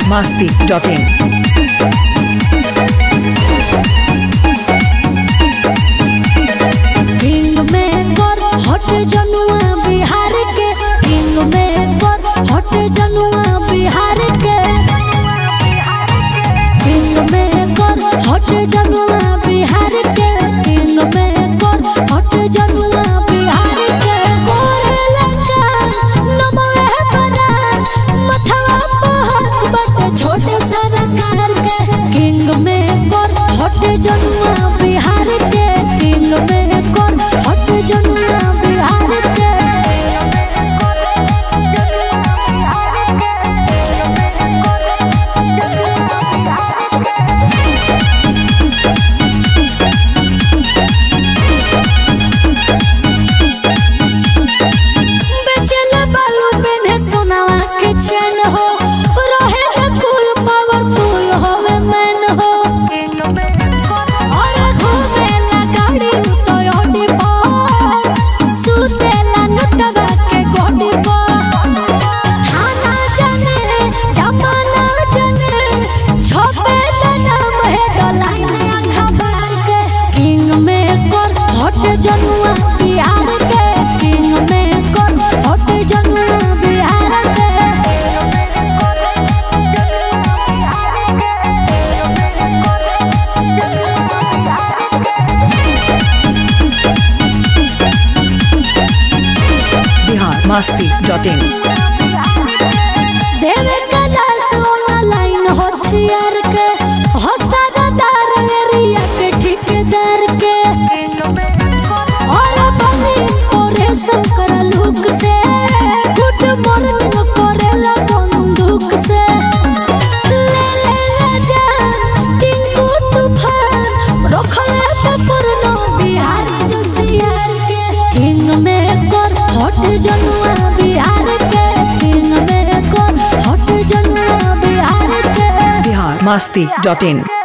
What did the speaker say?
masti.in. King maker हट जनुआ बिहार के किंग मेकर हट जनुआ बिहार के किंग मेकर हट जनुआ बिहार के किंग मेकर हट जनुआ बिहार के कोरेला का नमवे बना मथवा पहत बट छोटे सरकार के किंग मेकर हट जनुआ बिहार के किंग मेकर हट जनुआ बिहार के बेचेला बालू पेन्हे सोनावा के चैन हो रहे न कुल पावरफुल होवे मैन हो और घूमेला गाड़ी तो ओडी पर सुतेला नटवा के गोडी पर थाना जाने जमाना जाने छपेला नाम है डलाइन अखबार के किंग में कर हट जनुआ बिहार के किंग में कर हट जनुआ बिहार के Bihar masti.in. देवे कलास ऑनलाइन होथियार के हसादार एरिया के ठेकेदार के और बनी ओरे शंकर लुक से गुड मॉर्निंग करेला बंदूक से ले ले ले जान टिंकू तूफान रखले पे पुरनो बिहार जो सियार के किंग में कर हट जनुआ बिहार के किंग में कर हट जनुआ बिहार के Bihar masti.in.